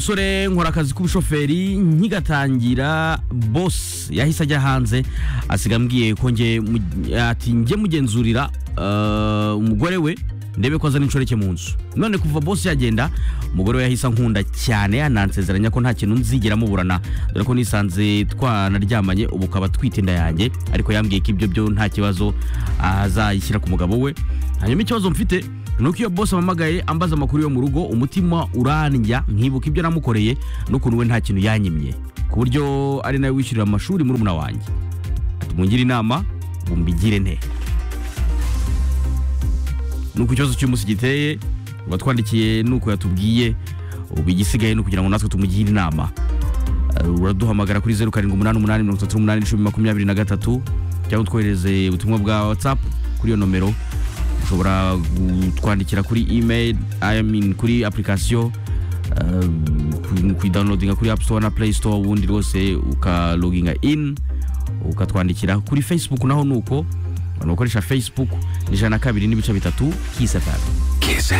umusore nkora akazi k'ubushoferi nkigatangira bose yahise ajya hanze asiga ambwiye ko nge mu- ati njye mugenzurira eh, umugore we ndebe ko azana inshoreke mu nzu none kuva bose yagenda umugore we yahise ankunda cyane yanansezeranya ko nta kintu nzigera muburana dore ko nisanze twanaryamanye ubu akaba atwite inda yanjye ariko yambwiye ko ibyo byo nta kibazo azayishyira ku mugabo we hanyuma ikibazo mfite nuko iyo bose ampamagaye ambaza amakuru yo mu rugo umutima urandya nkibuka ibyo namukoreye n'ukuntu we nta kintu yanyimye ku buryo ari nawe wishyurira amashuri muri umuna wanjye ati mungire inama ngo mbigire nte nuko ikibazo cy'umunsi giteye uba twandikiye nuko yatubwiye ubu igisigaye ni ukugira ngo natwe tumugire inama Uh, uraduhamagara kuri zeru karindwi umunani umunani mirongo itatu n'umunani icumi makumyabiri na gatatu cyangwa utwohereze ubutumwa bwa watsapu kuri iyo nomero ushobora kutwandikira kuri email I mean, kuri application um, kuidownloadinga kuri app store na play store ubundi rwose ukaloginga in ukatwandikira kuri facebook naho nuko abantu bakoresha facebook ni ijana na kabiri n'ibice bitatu kisefari Kiss